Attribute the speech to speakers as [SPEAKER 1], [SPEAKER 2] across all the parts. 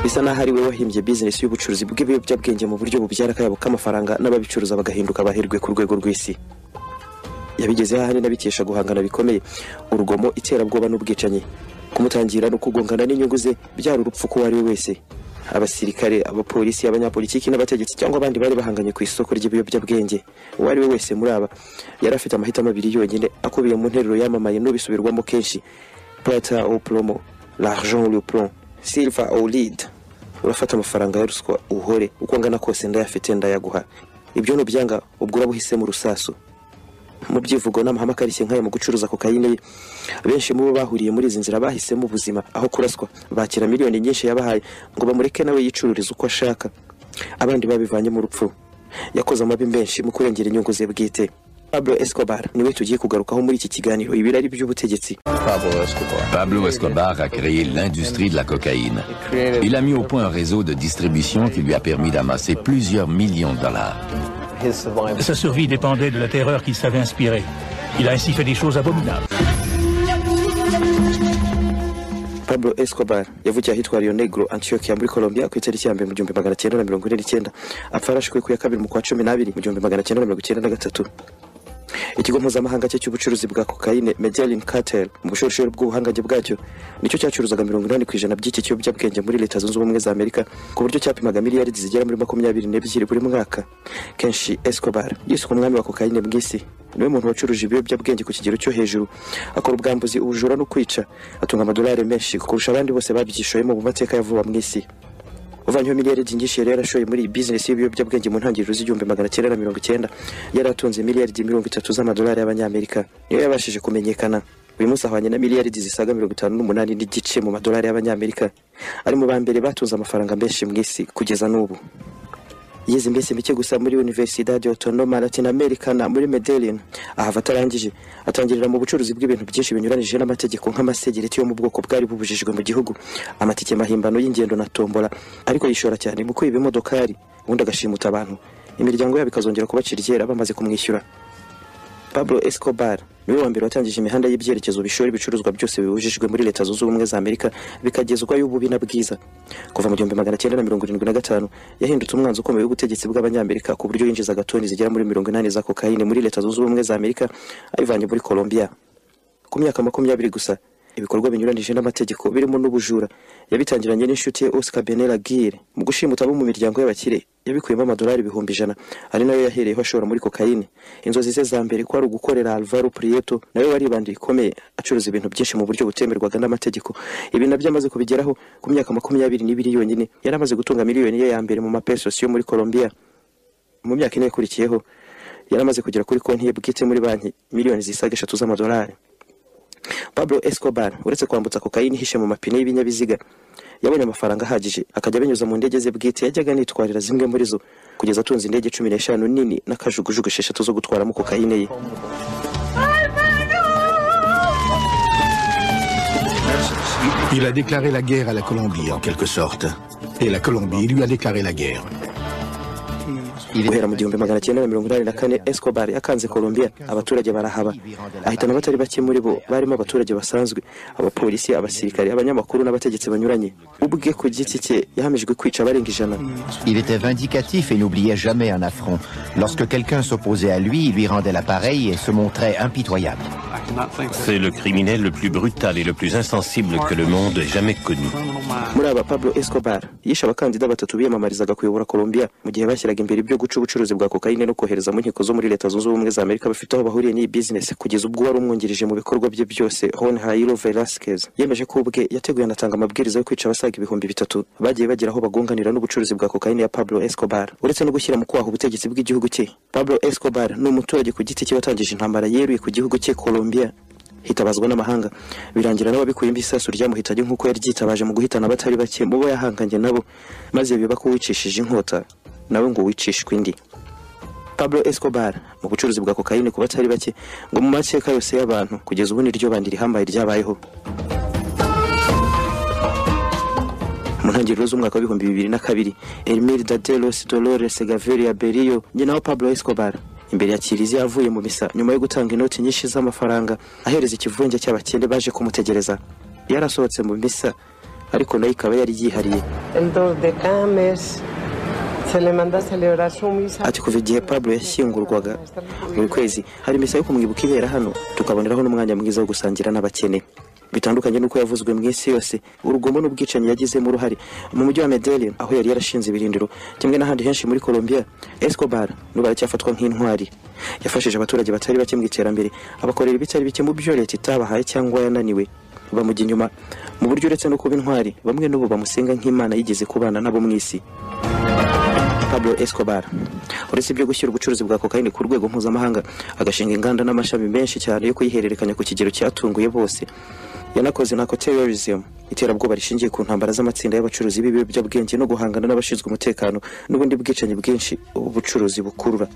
[SPEAKER 1] bisa naho ari we wahimbye bizinesi y'ubucuruzi bw'ibiyobyabwenge mu buryo bubyara akayabo k'amafaranga n'ababicuruza bagahinduka abahirwe ku rwego rw'isi yabigezeho ahanini abikesha guhangana bikomeye urugomo iterabwoba n'ubwicanyi kumutangira no kugongana n'inyungu ze byari urupfu k'uwo ari we wese abasirikare abapolisi abanyapolitiki n'abategetsi cyangwa abandi bari bahanganye ku isoko ry'ibiyobyabwenge uwo ari we wese muri aba yari afite amahitamo abiri yonyine akubiye mu nteruro yamamaye n'ubisubirwamo kenshi plata au plomo l'argent ou le plomb silver au lead urafata amafaranga ya ruswa uhore uko angana kose ndayafite ndayaguha ibyo nubyanga ubwo uraba uhisemo urusasu mu byivugo n'amahame akarishye nk'aya mu gucuruza kokayine ye benshi mu bo bahuriye muri izi nzira bahisemo ubuzima aho kuraswa bakira miliyoni nyinshi yabahaye ngo bamureke nawe yicururize uko ashaka abandi babivanye mu rupfu yakoze amabi menshi mu kurengera inyungu ze bwite Pablo Escobar niwe tugiye kugarukaho muri iki kiganiro ibirari by'ubutegetsi
[SPEAKER 2] Pablo Escobar a créé l'industrie de la cocaïne. Il a mis au point un réseau de distribution qui lui a permis d'amasser plusieurs millions de dollars.
[SPEAKER 3] Sa survie dépendait de la terreur qu'il savait inspirer. Il a ainsi fait des choses abominables.
[SPEAKER 1] Pablo Escobar yavukiye ahitwa Rio Negro Antioquia muri Colombia ku itariki ya mbere mu gihumbi magana cyenda na mirongo ine n'icyenda apfa yarashwe ku ya kabiri mu kwa cumi n'abiri mu gihumbi magana cyenda na mirongo icyenda na gatatu ikigo mpuzamahanga cye cy'ubucuruzi bwa kokayine Medellin Cartel mu bushorishori bw'ubuhangange bwacyo nicyo cyacuruzaga mirongo inani ku ijana by'iki kiyobyabwenge muri leta zunze ubumwe za amerika ku buryo cyapimaga miliyari zigera muri makumyabiri n'ebyiri buri mwaka kenshi Escobar yiswe umwami wa kokayine bw'isi niwe muntu wacuruje ibiyobyabwenge ku kigero cyo hejuru akora ubwambuzi ubujura no kwica atunga amadolari menshi kurusha abandi bose babyigishoyemo mu mateka ya vuba mu isi uvanyeho miliyari nyinshi yari yarashoye muri iyi bizinesi y'ibiyobyabwenge mu ntangiriro z'igihumbi magana cyenda na mirongo icyenda yari atunze miliyari mirongo itatu z'amadolari y'abanyamerika niyo yabashije kumenyekana uyu munsi ahwanye na miliyari zisaga mirongo itanu n'umunani n'igice mu madolari y'abanyamerika ari mu ba mbere batunze amafaranga menshi mu isi kugeza n'ubu yize iminsi mike gusa muri Universidade Autonoma Latin Americana muri Medellin ahava atarangije atangirira mu bucuruzi bw'ibintu byinshi binyuranije n'amategeko nk'amasegereti yo mu bwoko bwari bubujijwe mu gihugu amatike mahimbano y'ingendo na tombola ariko yishora cyane mu kwiba imodokari ubundi agashimuta abantu imiryango yabo ikazongera kubacira iryera bamaze kumwishyura Pablo Escobar niwe wa mbere watangije imihanda y'ibyerekezo bishora ibicuruzwa byose bibujijwe muri leta zunze ubumwe za amerika bikagezwayo ububi na bwiza kuva mu gihumbi magana cyenda na mirongo irindwi na gatanu yahindutse umwanzi ukomeye w'ubutegetsi bw'abanyamerika ku buryo yinjizaga toni zigera muri mirongo inani za kokayine muri leta zunze ubumwe za amerika ayivanye muri colombia ku myaka makumyabiri gusa ibikorwa binyuranije n'amategeko birimo n'ubujura yabitangiranye n'inshuti ye oscar benera gire mu gushimuta abo mu miryango y'abakire yabikuyemo amadolari ibihumbi ijana ari nayo yahereyeho ashora muri kokayine inzozi ze za mbere kwari ugukorera alvaro prieto nawe waribandiye ikomeye acuruza ibintu byinshi mu buryo butemerwaga n'amategeko ibi nabyo amaze kubigeraho ku myaka makumyabiri n'ibiri yonyine yari amaze gutunga miliyoni ye ya mbere mu mapesos yo muri colombia mu myaka ine yakurikiyeho yari amaze kugera kuri konti ye bwite muri banki miliyoni zisaga eshatu z'amadolari Pablo Escobar uretse kwambutsa kokayine ihishe mu mapine y'ibinyabiziga yabonye amafaranga ahagije akajya abinyuza mu ndege ze bwite yajyaga anitwarira zimwe muri zo kugeza atunze indege cumi n'eshanu nini n'akajugujugu esheshatu zo gutwaramo kokayine ye
[SPEAKER 4] Il a déclaré la guerre à la Colombie, en quelque sorte. Et la Colombie lui a déclaré la guerre.
[SPEAKER 1] guhera mu gihumbi magana cyenda na mirongo inani na kane escobar yakanze colombia abaturage barahaba ahitana abatari bake muri bo barimo abaturage basanzwe abapolisi abasirikare abanyamakuru n'abategetsi banyuranye ubwe ku giti cye yahamijwe kwica abarenga ijana
[SPEAKER 2] Il était vindicatif et n'oubliait jamais un affront. Lorsque quelqu'un s'opposait à lui, il lui rendait l'appareil et se montrait impitoyable.
[SPEAKER 5] C'est le criminel le plus brutal et le plus insensible que le monde ait jamais connu.
[SPEAKER 1] muri aba pablo escobar yishe abakandida batatu biyamamarizaga kuyobora colombia mu gihe bashyiraga imbere ibyo guca ubucuruzi bwa kokayine no kohereza mu nkiko zo muri leta zunze ubumwe za amerika bafite aho bahuriye n'iyi bizinesi kugeza ubwo wari umwungirije mu bikorwa bye byose hon hayiro velasquez yemeje ko ubwe yateguye anatanga amabwiriza yo kwica abasaga ibihumbi bitatu bagiye bagera aho bagunganira n'ubucuruzi bwa kokayine ya pablo escobar uretse no gushyira mu kwaha ubutegetsi bw'igihugu cye pablo escobar ni umuturage ku giti cye watangije intambara yeruye ku gihugu cye colombia hitabazwa n'amahanga birangira n'ababikuyemo isasu ryamuhitanye nk'uko yari ryitabaje mu guhitana abatari bake mu bo yahanganye nabo maze biba ko wicishije inkota nawe ngo wicishwe indi Pablo Escobar mu bucuruzi bwa kokayine ku batari bake ngo mu mateka yose y'abantu kugeza ubu niryo bandi rihambaye ryabayeho mu ntangiriro z'umwaka w'ibihumbi bibiri na kabiri Elmirda de los Dolores Gaviria Berio nyina wa Pablo Escobar imbere ya kiliziya avuye mu misa nyuma yo gutanga inoti nyinshi z'amafaranga ahereza ikivunge cy'abakene baje kumutegereza yarasohotse mu misa ariko nayo ikaba yari yihariye
[SPEAKER 6] El 2 de cada mes se le manda a celebrar su misa.
[SPEAKER 1] ati kuva igihe Pablo yashyingurwaga buri kwezi hari misa yo kumwibuka ibera hano tukaboneraho n'umwanya mwiza wo gusangira n'abakene bitandukanye n'uko yavuzwe mu isi yose urugomo n'ubwicanyi yagizemo uruhare mu mujyi wa Medellin aho yari yarashinze ibirindiro kimwe n'ahandi henshi muri Colombia Escobar n'ubu aracyafatwa nk'intwari yafashije abaturage batari bake mu iterambere abakorera ibitari bike mu byo leta itabahaye cyangwa yananiwe bamujya inyuma mu buryo uretse no kuba intwari bamwe n'ubu bamusenga nk'imana yigeze kubana nabo mu isi Pablo Escobar uretse ibyo gushyira ubucuruzi bwa kokayine ku rwego mpuzamahanga agashinga inganda n'amashami menshi cyane yo kuyihererekanya ku kigero cyatunguye bose yanakoze na terrorism iterabwoba rishingiye ku ntambara z'amatsinda y'abacuruzi b'ibiyobyabwenge no guhangana n'abashinzwe umutekano n'ubundi bwicanyi bwinshi ubucuruzi bukurura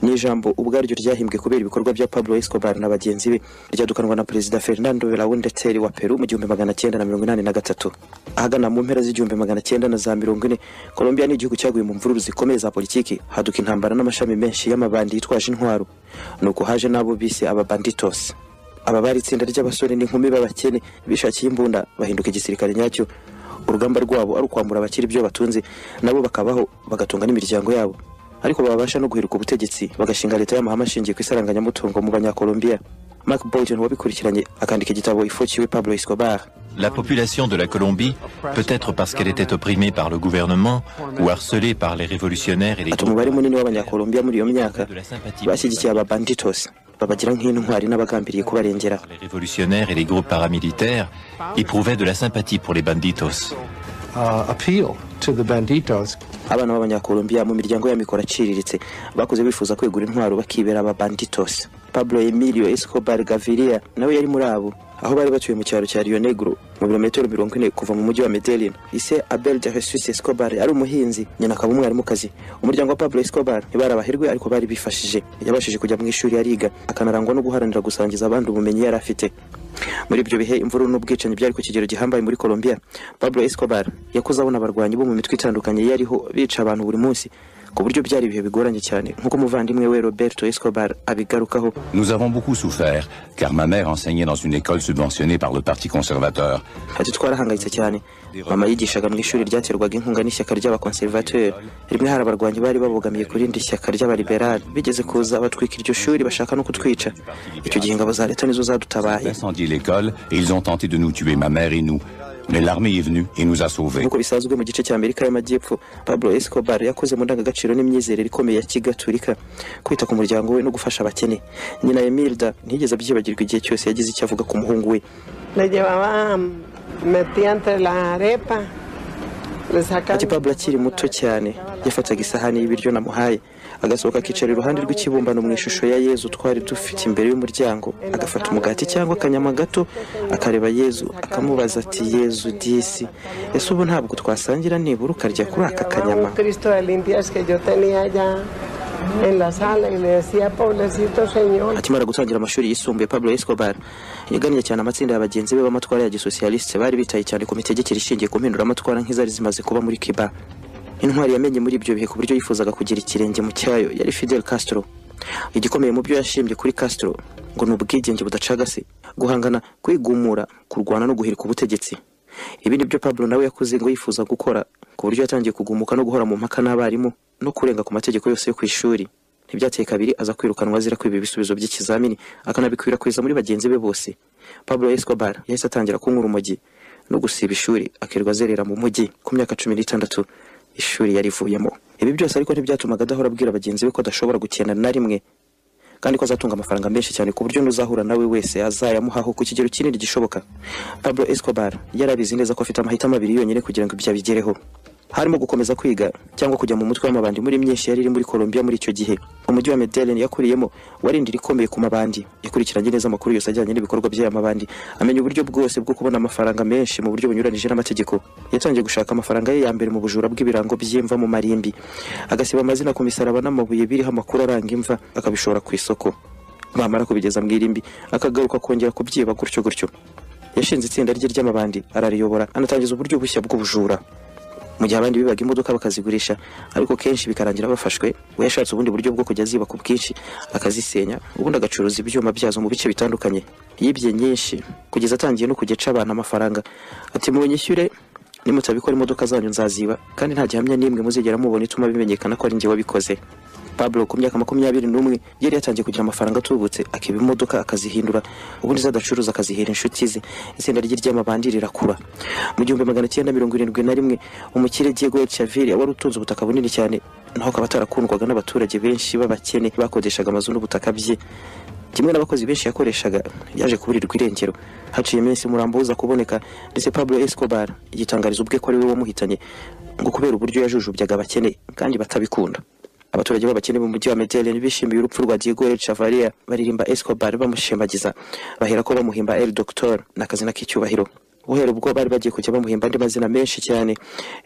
[SPEAKER 1] ni ijambo ubwaryo ryahimbwe kubera ibikorwa bya Pablo Escobar na bagenzi be ryadukanwa na perezida Fernando Belaunde Terry wa Peru mu gihumbi magana cyenda na mirongo inani na gatatu ahagana mu mpera z'igihumbi magana cyenda na za mirongo ine Colombia ni igihugu cyaguye mu mvururu zikomeye za politiki haduka intambara n'amashami menshi y'amabandi yitwaje intwaro nuko haje n'abo bise ababanditos aba bari itsinda ry'abasore n'inkumi b'abakene bishakiye imbunda bahinduka igisirikare nyacyo urugamba rwabo ari ukwambura abakiri ibyo batunze nabo bakabaho bagatunga n'imiryango yabo ariko babasha no guheruka ubutegetsi bagashinga leta y'amahame ashingiye ku isaranganyamutungo mu banyakolombiya mark bolton wabikurikiranye akandika igitabo ifokiwe pablo escobar
[SPEAKER 7] La population de la Colombie, peut-être parce qu'elle était opprimée par le gouvernement ou harcelée par les révolutionnaires et les
[SPEAKER 1] ati umubare munini w'abanyakolombiya muri iyo myaka
[SPEAKER 7] de la sympathie
[SPEAKER 1] bashyigikiye ababanditos babagira nk'intwari n'abagambiriye kubarengera
[SPEAKER 7] par les révolutionnaires et les groupes paramilitaires éprouvaient de la sympathie pour les banditos.
[SPEAKER 1] abana b'abanyakolombiya mu miryango y'amikoro aciriritse bakuze bifuza kwegura intwaro bakibera aba banditos pablo emilio escobar gaviria nawe yari muri abo aho bari batuye mu cyaro cya rio negro mu birometero mirongo ine kuva mu mujyi wa medellin ise abel de jesus escobar ari umuhinzi nyina akaba umwarimukazi umuryango wa pablo escobar ntibarabahirwe ariko bari bifashije yabashije kujya mu ishuri ariga akanarangwa no guharanira gusangiza abandi ubumenyi yari afite muri ibyo bihe imvururu n'ubwicanyi byari ku kigero gihambaye muri Colombia Pablo Escobar yakuze abona abarwanyi bo mu mitwe itandukanye yariho bica abantu buri munsi ku buryo byari ibihe bigoranye cyane nk'uko umuvandimwe we Roberto Escobar abigarukaho
[SPEAKER 2] Nous avons beaucoup souffert, car ma mère enseignait dans une école subventionnée par le Parti conservateur.
[SPEAKER 1] ati twarahangayitse cyane mama yigishaga mu ishuri ryaterwaga inkunga n'ishyaka ry'abakonservateur rimwe hari abarwanyi bari babogamiye ku rindi shyaka ry'abaliberali bigeze kuza batwika iryo shuri bashaka no kutwica icyo gihe ingabo za leta nizo
[SPEAKER 2] Ils
[SPEAKER 1] zadutabaye
[SPEAKER 2] incendié l'école et ils ont tenté de nous tuer, ma mère et nous. Mais l'armée est venue et nous a sauvés.
[SPEAKER 1] nk'uko bisanzwe mu gice cy'amerika y'amajyepfo pablo escobar yakoze mu ndangagaciro n'imyizerere ikomeye ya kigaturika kwita ku muryango we no gufasha abakene nyina emilda ntiyigeze abyibagirwa igihe cyose yagize icyo avuga ku muhungu we
[SPEAKER 6] Le llevaba mm, metida entre la arepa. Le sacaba.
[SPEAKER 1] ati pablo akiri muto cyane yafataga isahani y'ibiryo namuhaye agasohoka akicara iruhande rw'ikibumbano mu ishusho ya yezu twari dufite imbere y'umuryango agafata umugati cyangwa akanyama gato akareba yezu akamubaza ati yezu disi ese ubu ntabwo twasangira nibura ukarya kuri aka
[SPEAKER 6] Llevaba
[SPEAKER 1] kanyama
[SPEAKER 6] un Cristo de limpias que yo tenía allá en la sala y le decía, pobrecito señor.
[SPEAKER 1] akimara gutangira amashuri yisumbuye Pablo Escobar yagannye cyane amatsinda ya bagenzi be b'amatwara ya gisosiyalisite bari bitaye cyane ku mitegekere ishingiye ku mpinduramatwara nk'izari zimaze kuba muri Cuba intwari yamenye muri ibyo bihe ku buryo yifuzaga kugira ikirenge mu cyayo yari Fidel Castro igikomeye mu byo yashimbye kuri Castro ngo ni ubwigenge budacagase guhangana kwigumura kurwana no guhirika ubutegetsi ibi ni byo Pablo nawe yakoze ngo yifuza gukora ku buryo yatangiye kugumuka no guhora mu mpaka n'abarimu no kurenga ku mategeko yose yo ku ishuri ntibyateye kabiri aza kwirukanwa azira kwiba ibisubizo by'ikizamini akanabikwirakwiza muri bagenzi be bose Pablo Escobar yahise atangira kunywa urumogi no gusiba ishuri akirirwa azerera mu mujyi ku myaka cumi n'itandatu ishuri yarivuyemo ibi byose ariko ntibyatumaga adahora abwira bagenzi be ko adashobora gukena na rimwe kandi ko azatunga amafaranga menshi cyane ku buryo n'uzahura nawe wese azayamuhaho ku kigero kinini gishoboka Pablo Escobar yarabizi neza ko afite amahitamo abiri yonyine kugira ngo ibyo abigereho harimo gukomeza kwiga cyangwa kujya mu mutwe w'amabandi muri myinshi yari iri muri Colombia muri icyo gihe umujyi wa Medellin yakuriyemo wari indiri ikomeye ku mabandi yakurikiranye neza amakuru yose ajyanye n'ibikorwa by'aya mabandi amenya uburyo bwose bwo kubona amafaranga menshi mu buryo bunyuranije n'amategeko yatangiye gushaka amafaranga ye ya mbere mu bujura bw'ibirango by'imva mu marimbi agasiba amazina ku misaraba n'amabuye biriho amakuru aranga imva akabishora ku isoko bamara kubigeza mu irimbi akagaruka kongera kubyiba gutyo gutyo yashinze itsinda rye ry'amabandi arariyobora anatangiza uburyo bushya bw'ubujura mu gihe abandi bibaga imodoka bakazigurisha ariko kenshi bikarangira bafashwe we yashatse ubundi buryo bwo kujya ziba ku bwinshi akazisenya ubundi agacuruza ibyuma byazo mu bice bitandukanye yibye nyinshi kugeza atangiye no kujya aca abantu amafaranga ati munyishyure nimutabikora imodoka zanyu nzaziba kandi nta gihamya n'imwe muzigera mubona ituma bimenyekana ko ari njye wabikoze Pablo ku myaka makumyabiri n'umwe yari yatangiye kugira amafaranga atubutse akiba imodoka akazihindura ubundi zadacuruza akazihera inshuti ze itsinda rye ry'amabandi rirakura mu gihumbi magana cyenda mirongo irindwi na rimwe umukire Diego Chaviri wari utunze ubutaka bunini cyane naho akaba atarakundwaga n'abaturage benshi b'abakene bakodeshaga amazu n'ubutaka bye kimwe n'abakozi benshi yakoreshaga yaje kuburirwa irengero haciye iminsi umurambo uza kuboneka ndetse Pablo Escobar yitangariza ubwe ko ari we wamuhitanye ngo kubera uburyo yajujubyaga abakene kandi batabikunda abaturage b'abakene mu mujyi wa Medellin bishimiye urupfu rwa Diego El Chavaria baririmba Escobar bamushimagiza bahera ko bamuhimba El Doctor n'akazina k'icyubahiro guhera ubwo bari bagiye kujya bamuhimba andi mazina menshi cyane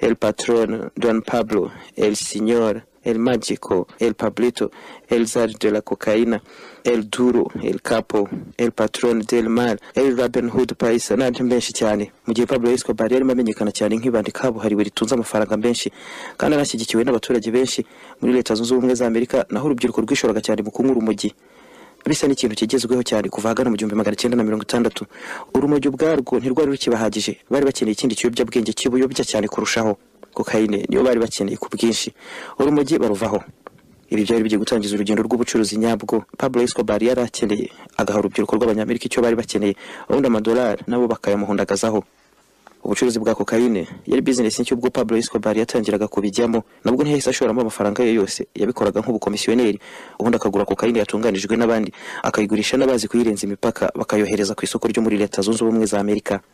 [SPEAKER 1] El Patron, Don Pablo, El Signor, El Magico, El Pablito, El Zar de la Cocaína, El Duro, El Capo, El Patron del Mal, El Robin Hood Paisa n'andi menshi cyane mu gihe Pablo Escobar yarimo amenyekana cyane nk'ibandi kabuhariwe ritunze amafaranga menshi kandi anashyigikiwe n'abaturage benshi muri leta zunze ubumwe za Amerika naho urubyiruko rwishoraga cyane mu kunyura urumogi bisa n'ikintu kigezweho cyane kuva ahagana mu gihumbi magana cyenda na mirongo itandatu urumogi ubwarwo ntirwari rukibahagije bari bakeneye ikindi kiyobyabwenge kibuyobya cyane kurushaho kokayine niyo bari bakeneye ku bwinshi urumogi baruvaho ibi byari bigiye gutangiza urugendo rw'ubucuruzi nyabwo Pablo Escobar yari akeneye agaha urubyiruko rw'abanyamerika icyo bari bakeneye ubundi amadolari nabo bakayamuhundagazaho ubucuruzi bwa kokayine yari bizinesi nshya ubwo Pablo Escobar yatangiraga kubijyamo nabwo ntiyahise ashoramo amafaranga ye yose yabikoraga nk'ubukomisiyoneri ubundi akagura kokayine yatunganijwe n'abandi akayigurisha n'abazi kuyirenza imipaka bakayohereza ku isoko ryo muri leta zunze ubumwe za Amerika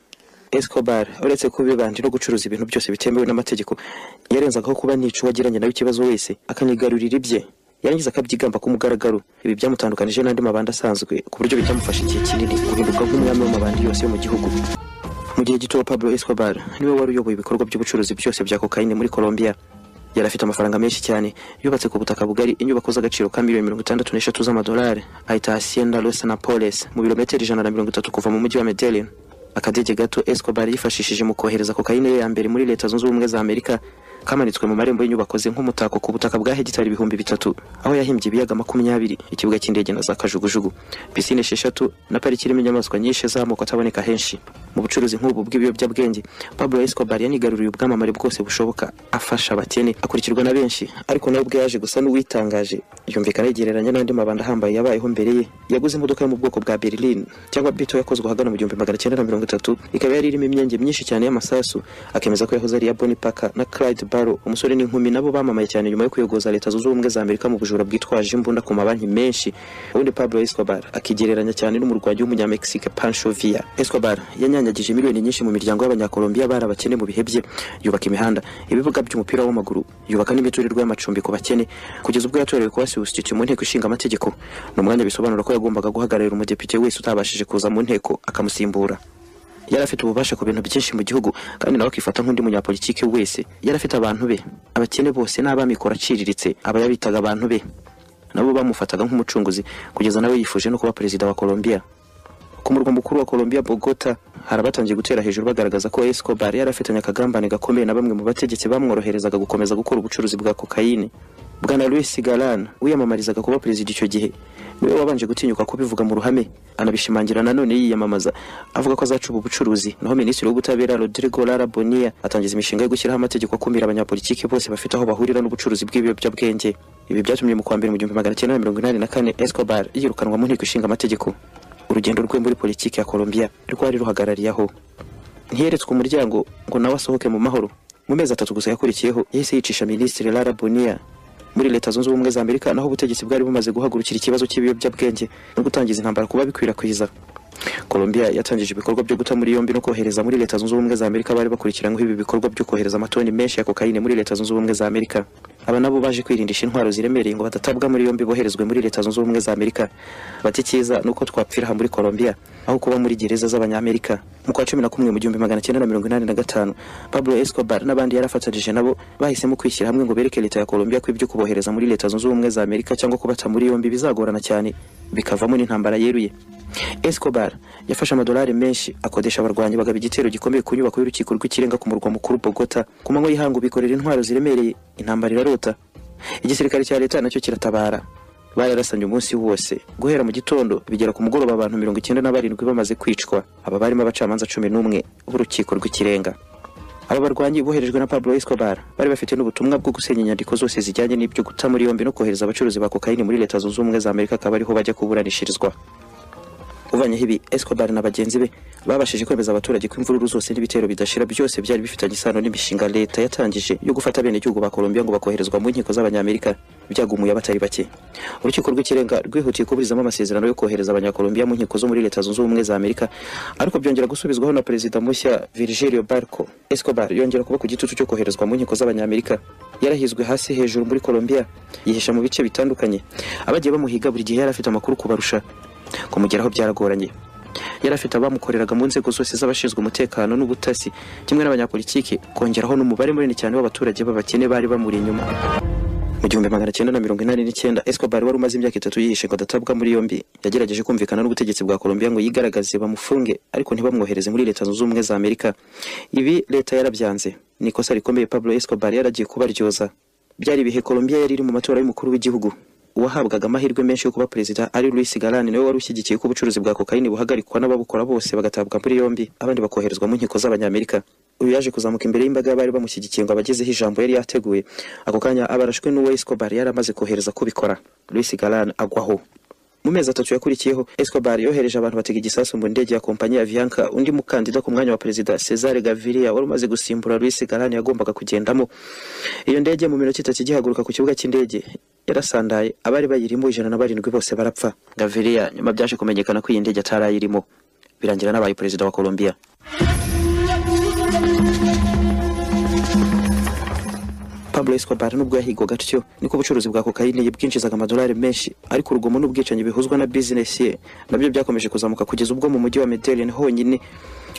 [SPEAKER 1] Escobar uretse kuba ibandi no gucuruza ibintu byose bitemewe n'amategeko yarenzagaho kuba nica uwagiranye nawe ikibazo wese akanigarurira ibye yarangiza akabyigamba ku mugaragaro ibi byamutandukanije n'andi mabandi asanzwe ku buryo bitamufasha igihe kinini guhinduka nk'umwami w'amabandi yose yo mu gihugu mu gihe gito Pablo Escobar niwe wari uyoboye ibikorwa by'ubucuruzi byose bya kokayine muri Colombia yari afite amafaranga menshi cyane yubatse ku butaka bugari inyubako z'agaciro ka miliyoni mirongo itandatu n'eshatu z'amadolari ahita Hacienda Los Napoles mu birometero ijana na mirongo itatu kuva mu mujyi wa Medellin akadege gato Escobar yifashishije mu kohereza kokayine ye ya mbere muri leta zunze ubumwe za Amerika kamanitswe mu marembo y'inyubako ze nk'umutako ku butaka bwa hegitari ibihumbi bitatu aho yahimbye ibiyaga makumyabiri ikibuga cy'indege na za kajugujugu pisine esheshatu na pariki irimo inyamaswa nyinshi z'amoko ataboneka henshi mu bucuruzi nk'ubu bw'ibiyobyabwenge Pablo Escobar yanigaruriye ubwamamare bwose bushoboka afasha abakene akurikirwa na benshi ariko nawe ubwe yaje gusa n'uwitangaje yumvikana yigereranya n'andi mabanda ahambaye yabayeho mbere ye yaguze imodoka yo mu bwoko bwa Berlin cyangwa Beetle yakozwe ahagana mu gihumbi magana cyenda na mirongo itatu ikaba yari irimo imyenge myinshi cyane y'amasasu akemeza ko yahoze ari iya Bonnie Parker na Clyde Barrow umusore n'inkumi nabo bamamaye cyane nyuma yo kuyogoza leta zunze ubumwe za Amerika mu bujura bwitwaje imbunda ku mabanki menshi ubundi Pablo Escobar akigereranya cyane n'umurwanyi w'umunyamexique Pancho Villa Escobar yanyanyagije miliyoni nyinshi mu miryango y'abanyakolombia bari abakene mu bihe bye yubaka imihanda ibibuga by'umupira w'amaguru yubaka n'imiturirwa y'amacumbi ku bakene kugeza ubwo yatorewe kuba substitute mu nteko ishinga amategeko ni umwanya bisobanura ko yagombaga guhagararira umudepite wese utabashije kuza mu nteko akamusimbura yari afite ububasha ku bintu byinshi mu gihugu kandi nawe akifata nk'undi munyapolitiki wese yari afite abantu be abakene bose n'abamikoro aciriritse aba yabitaga abantu be nabo bamufataga nk'umucunguzi kugeza nawe yifuje no kuba perezida wa Colombia ku murwa mukuru wa Colombia Bogota hari abatangiye gutera hejuru bagaragaza ko Escobar yari afitanye akagambane gakomeye na bamwe mu bategetsi bamworoherezaga gukomeza gukora ubucuruzi bwa kokayine Bwana Luis Galan wiyamamarizaga kuba perezida icyo gihe niwe wabanje gutinyuka kubivuga mu ruhame anabishimangira nanone yiyamamaza avuga ko azacuba ubucuruzi naho minisitiri w'ubutabera Rodrigo Lara Bonilla atangiza imishinga yo gushyiraho amategeko akumira abanyapolitiki bose bafite aho bahurira n'ubucuruzi bw'ibiyobyabwenge ibi byatumye mu kwa mbere mu gihumbi magana cyenda na mirongo inani na kane Escobar yirukanwa mu nteko ishinga amategeko urugendo rwe muri politiki ya Colombia rwari ruhagarariye aho ntiyeretswe umuryango ngo nawe asohoke mu mahoro mu mezi atatu gusa yakurikiyeho yahise yicisha minisitiri Lara Bonilla muri leta zunze ubumwe za Amerika naho ubutegetsi bwari bumaze guhagurukira ikibazo cy'ibiyobyabwenge no gutangiza intambara kuba bikwirakwiza Colombia yatangije ibikorwa byo guta muri yombi no kohereza muri leta zunze ubumwe za Amerika bari bakurikiranyweho ibi bikorwa byo kohereza amatoni menshi ya kokayine muri leta zunze ubumwe za Amerika aba nabo baje kwirindisha intwaro ziremereye ngo badatabwa muri yombi boherezwe muri leta zunze ubumwe za Amerika bati cyiza nuko twapfira aha muri Colombia aho kuba muri gereza z'abanyamerika mu kwa cumi na kumwe mu gihumbi magana cyenda na mirongo inani na gatanu Pablo Escobar n'abandi yarafatanije nabo bahisemo kwishyira hamwe ngo bereke leta ya Colombia ko ibyo kubohereza muri leta zunze ubumwe za Amerika cyangwa kubata muri yombi bizagorana cyane bikavamo n'intambara yeruye Escobar yafashe amadolari menshi akodesha abarwanyi bagaba igitero gikomeye ku nyubako y'urukiko rw'ikirenga ku murwa mukuru Bogota ku manywa y'ihangu bikorera intwaro ziremereye intambara irarota igisirikare cya leta nacyo kiratabara bararasanye umunsi wose guhera mu gitondo bigera ku mugoroba abantu mirongo icyenda na barindwi bamaze kwicwa aba barimo abacamanza cumi n'umwe b'urukiko rw'ikirenga aba barwanyi boherejwe na Pablo Escobar bari bafite n'ubutumwa bwo gusenya inyandiko zose zijyanye n'ibyo guta muri yombi no kohereza abacuruzi ba kokayini muri leta zunze ubumwe za Amerika akaba ariho bajya kuburanishirizwa uvanyeho ibi Escobar na bagenzi be babashije kwemeza abaturage ko imvururu zose n'ibitero bidashira byose byari bifitanye isano n'imishinga leta yatangije yo gufata bene gihugu ba Colombia ngo bakoherezwa mu nkiko z'abanyamerika byagumuye abatari bake urukiko rw'ikirenga rwihutiye kuburizamo amasezerano yo kohereza abanyakolombia mu nkiko zo muri leta zunze ubumwe za amerika ariko byongera gusubizwaho na perezida mushya virgilio barco escobar yongera kuba ku gitutu cyo koherezwa mu nkiko z'abanyamerika yarahizwe hasi hejuru muri colombia yihisha mu bice bitandukanye abagiye bamuhiga buri gihe yari afite amakuru kubarusha kumugeraho byaragoranye yari afite abamukoreraga mu nzego zose z'abashinzwe umutekano n'ubutasi kimwe n'abanyapolitiki kongeraho n'umubare munini cyane w'abaturage b'abakene bari bamuri inyuma mu gihumbi magana cyenda na mirongo inani n'icyenda Escobar wari umaze imyaka itatu yihishe ngo adatabwa muri yombi yagerageje kumvikana n'ubutegetsi bwa Colombia ngo yigaragaze bamufunge ariko ntibamwohereze muri leta zunze ubumwe za Amerika ibi leta yarabyanze ni ikosa rikomeye Pablo Escobar yaragiye kubaryoza byari ibihe Colombia yari iri mu matora y'umukuru w'igihugu uwahabwaga amahirwe menshi yo kuba perezida ari Luis Galán nawe wari ushyigikiye ko ubucuruzi bwa kokayini buhagarikwa n'ababukora bose bagatabwa muri yombi abandi bakoherezwa mu nkiko z'abanyamerika uyu yaje kuzamuka imbere y'imbaga y'abari bamushyigikiye ngo abagezeho ijambo yari yateguye ako kanya abarashwe n'uwo Escobar yari amaze kohereza kubikora Luis Galán agwaho mu mezi atatu yakurikiyeho Escobar yohereje abantu batega igisasu mu ndege ya kompanyi ya Avianca undi mukandida ku mwanya wa perezida Cesare Gaviria wari umaze gusimbura Luis Galán yagombaga kugendamo iyo ndege mu minota itatu igihaguruka ku kibuga cy'indege yarasandaye abari bayirimo ijana na barindwi bose barapfa Gaviria nyuma byaje kumenyekana ko iyi ndege atarayirimo birangira n'abaye perezida wa Colombia Pablo Escobar nubwo yahigwaga atyo niko ubucuruzi bwa kokayine yibwinjizaga amadolari menshi ariko urugomo n'ubwicanyi bihuzwa na business ye nabyo byakomeje kuzamuka kugeza ubwo mu mujyi wa Medellin honyine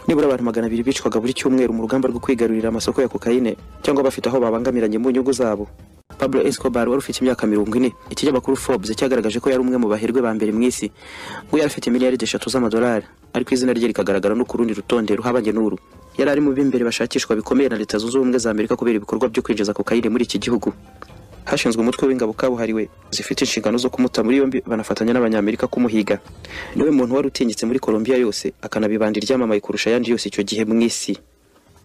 [SPEAKER 1] nibura abantu magana abiri bicwaga buri cyumweru mu rugamba rwo kwigarurira amasoko ya kokayine cyangwa bafite aho babangamiranye mu nyungu zabo Pablo Escobar wari ufite imyaka mirongo ine ikinyamakuru Forbes cyagaragaje ko yari umwe mu bahirwe ba mbere mu isi ngo yari afite miliyari eshatu z'amadolari ariko izina rye rikagaragara no ku rundi rutonde ruhabanye n'uru yari ari mu b'imbere bashakishwa bikomeye na leta zunze ubumwe za Amerika kubera ibikorwa byo kwinjiza kokayine muri iki gihugu hashinzwe umutwe w'ingabo kabuhariwe zifite inshingano zo kumuta muri yombi banafatanya n'abanyamerika kumuhiga niwe muntu wari utinyitse muri Colombia yose akanabibanda iryamamaye kurusha ayandi yose icyo gihe mu isi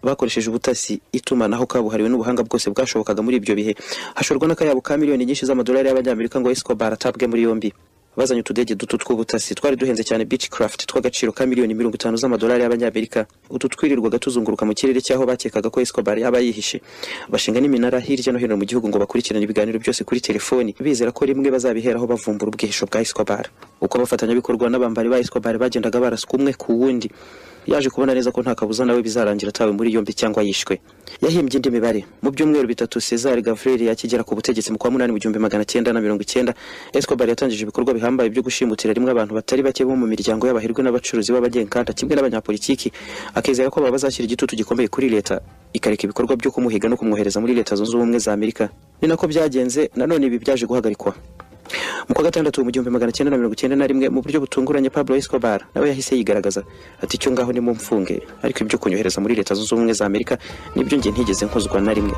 [SPEAKER 1] bakoresheje ubutasi itumanaho kabuhariwe n'ubuhanga bwose bwashobokaga muri ibyo bihe hashorwa n'akayabo ka miliyoni nyinshi z'amadolari y'abanyamerika ngo Escobar atabwe muri yombi bazanye utudege duto tw'ubutasi twari duhenze cyane Beechcraft tw'agaciro ka miliyoni mirongo itanu z'amadolari y'abanyamerika utu twirirwaga tuzunguruka mu kirere cy'aho bakekaga ko Escobar yaba yihishe bashinga n'iminara hirya no hino mu gihugu ngo bakurikirane ibiganiro byose kuri telefoni bizera ko rimwe bazabiheraho bavumbura ubwihisho bwa Escobar uko abafatanyabikorwa n'abambari ba Escobar bagendaga baraswa umwe ku wundi yaje kubona neza ko nta kabuza nawe bizarangira atawe muri yombi cyangwa yishwe yahimbye indi mibare mu byumweru bitatu Cesar Gavrili akigera ku butegetsi mu kwa munani mu gihumbi magana cyenda na mirongo icyenda Escobar yatangije ibikorwa bihambaye byo gushimutira rimwe abantu batari bake bo mu miryango y'abahirwe n'abacuruzi b'abagenkanda kimwe n'abanyapolitiki akizera ko baba bazashyira igitutu gikomeye kuri leta ikareka ibikorwa byo kumuhiga no kumwohereza muri leta zunze ubumwe za Amerika ni nako byagenze nanone ibi byaje guhagarikwa mu kwa gatandatu mu gihumbi magana cyenda na mirongo icyenda na rimwe mu buryo butunguranye Pablo Escobar nawe yahise yigaragaza ati icyo ngaho ni mu mfunge ariko ibyo kunyohereza muri leta zunze ubumwe za Amerika nibyo njye ntigeze nkozwa na rimwe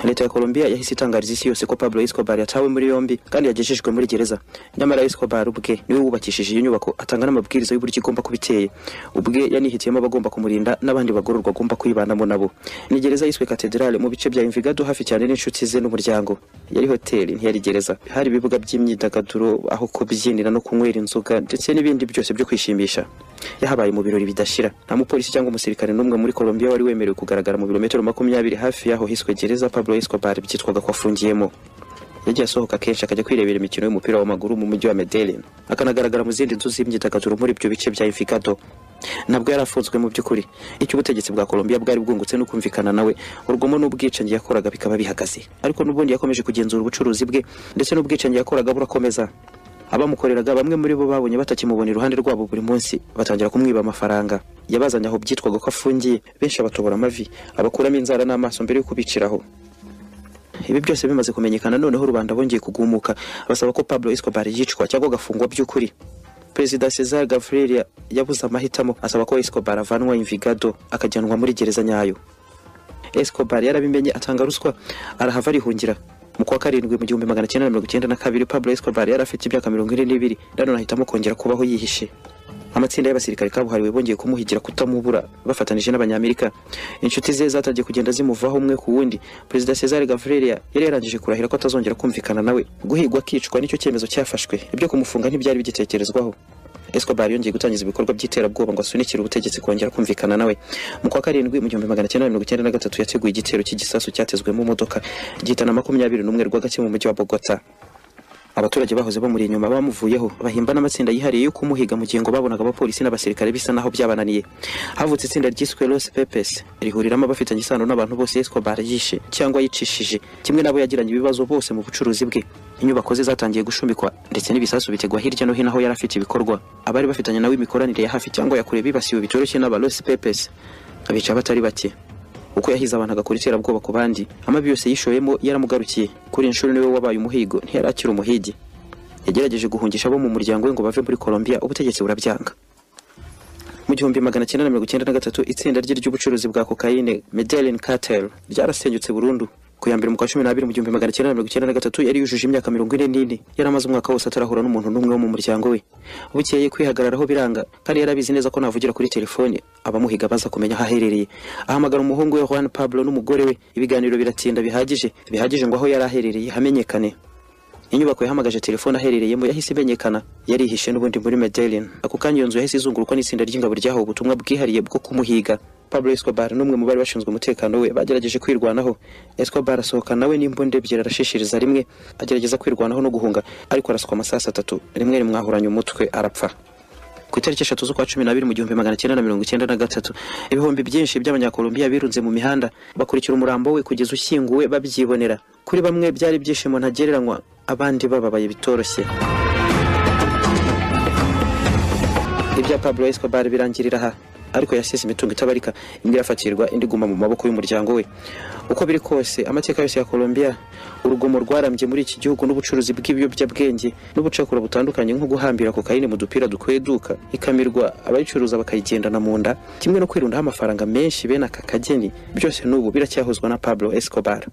[SPEAKER 1] leta ya Colombia yahise itangariza isi yose ko Pablo Escobar yatawe muri yombi kandi yagejejwe muri gereza nyamara Escobar ubwe niwe wubakishije iyo nyubako atanga n'amabwiriza y'uburyo igomba kuba iteye ubwe yanihitiyemo abagomba kumurinda n'abandi bagororwa agomba kuyibanamo nabo ni gereza yiswe Cathedrale mu bice bya Envigado hafi cyane n'inshuti ze n'umuryango yari hoteli ntiyari gereza hari ibibuga by'imyidagaduro aho kubyinira no kunywera inzoga ndetse n'ibindi byose byo kwishimisha yahabaye mu birori bidashira nta mupolisi cyangwa umusirikare n'umwe muri Colombia wari wemerewe kugaragara mu birometero makumyabiri hafi y'aho hiswe gereza Pablo Escobar byitwaga ko afungiyemo yagiye asohoka kenshi akajya kwirebera imikino y'umupira w'amaguru mu mujyi wa Medellin akanagaragara mu zindi nzu z'imyidagaduro muri ibyo bice bya Envigado ntabwo yari afunzwe mu by'ukuri icyo ubutegetsi bwa Colombia bwari bwungutse no kumvikana nawe urugomo n'ubwicanyi yakoraga bikaba bihagaze ariko n'ubundi yakomeje kugenzura ubucuruzi bwe ndetse n'ubwicanyi yakoraga burakomeza abamukoreraga bamwe muri bo babonye batakimubona iruhande rwabo buri munsi batangira kumwiba amafaranga yabazanye aho byitwaga ko afungiye benshi abatobora amavi abakuramo inzara n'amaso mbere yo kubiciraho ibi byose bimaze kumenyekana noneho rubanda bongeye kugumuka basaba ko Pablo Escobar yicwa cyangwa agafungwa by'ukuri perezida cesar gavril yabuze amahitamo asaba ko escobar avanwa imvigado akajyanwa muri gereza nyayo escobar yarabimenye atanga ruswa arahava arihungira mu kwa karindwi mu gihumbi magana cyenda na mirongo icyenda na kabiri pablo escobar yari afite imyaka mirongo ine n'ibiri nanone ahitamo kongera kubaho yihishe amatsinda y'abasirikare kabuhariwe bongeye kumuhigira kutamubura bafatanije n'abanyamerika inshuti ze zatangiye kugenda zimuvaho umwe ku wundi perezida cesar gavrelia yari yarangije kurahira ko atazongera kumvikana nawe guhigwa akicwa nicyo cyemezo cyafashwe ibyo kumufunga ntibyari bigitekerezwaho escobar yongeye gutangiza ibikorwa by'iterabwoba ngo asunikire ubutegetsi kongera kumvikana nawe mu kwa karindwi mu gihumbi magana cyenda mirongo icyenda na gatatu yateguye igitero cy'igisasu cyatezwemo imodoka gihitana makumyabiri n'umwe rwagati mu mujyi wa bogota abaturage bahoze bamuri inyuma bamuvuyeho bahimba n'amatsinda yihariye yo kumuhiga mu gihe ngo babonaga abapolisi n'abasirikare bisa naho byabananiye havutse itsinda ryiswe Los Pepes rihuriramo abafitanye isano n'abantu bose Escobar yishe cyangwa yicishije kimwe nabo yagiranye ibibazo bose mu bucuruzi bwe inyubako ze zatangiye gushumikwa ndetse n'ibisasu bitegwa hirya no hino aho yari afite ibikorwa abari bafitanye nawe imikoranire ya hafi cyangwa ya kure bibasiwe bitoroshye n'aba Los Pepes abica batari bake uko yahize abantu agakora iterabwoba ku bandi amabi yose yishoyemo yaramugarukiye kuri inshuro niwe wabaye umuhigo ntiyarakira umuhigi yagerageje guhungisha abo mu muryango we ngo bave muri Colombia ubutegetsi burabyanga mu gihumbi magana cyenda na mirongo icyenda na gatatu itsinda rye ry'ubucuruzi bwa kokayine Medellin Cartel ryarasenyutse burundu ku ya mbere mu kwa cumi n'abiri mu gihumbi magana cyenda na mirongo icyenda na gatatu yari yujuje imyaka mirongo ine n'ine yari amaze umwaka wose atarahura n'umuntu n'umwe wo mu muryango we bukeye kwihagararaho biranga kandi yari abizi neza ko navugira kuri telefone abamuhiga baza kumenya aho aherereye ahamagara umuhungu we Juan Pablo n'umugore we ibiganiro biratinda bihagije bihagije ngo aho yari aherereye hamenyekane inyubako yahamagaje telefone aherereyemo yahise imenyekana yarihishe n'ubundi muri Medellin ako kanya iyo nzu yahise izungurukwa n'itsinda ry'ingabo ryahawe ubutumwa bwihariye bwo kumuhiga Pablo Escobar n'umwe mu bari bashinzwe umutekano we bagerageje kwirwanaho Escobar asohoka nawe n'imbunda ebyiri arashishiriza rimwe agerageza kwirwanaho no guhunga ariko araswa amasasu atatu rimwe rimwahuranya umutwe arapfa ku itariki eshatu z'ukwa cumi n'abiri mu gihumbi magana cyenda na mirongo icyenda na gatatu ibihumbi byinshi by'abanyakolombiya birunze mu mihanda bakurikira umurambo we kugeza ushyinguwe babyibonera kuri bamwe byari ibyishimo ntagereranywa abandi bababaye bitoroshye ibya pablo escobar birangirira aha ariko yasize imitungo itabarika imwe irafatirwa indi iguma mu maboko y'umuryango we uko biri kose amateka yose ya Colombia urugomo rwarambye muri iki gihugu n'ubucuruzi bw'ibiyobyabwenge n'ubucakura butandukanye nko guhambira kokayine mu dupira dukweduka ikamirwa abayicuruza bakayigendana mu nda kimwe no kwirundaho amafaranga menshi bene aka kageni byose n'ubu biracyahozwa na Pablo Escobar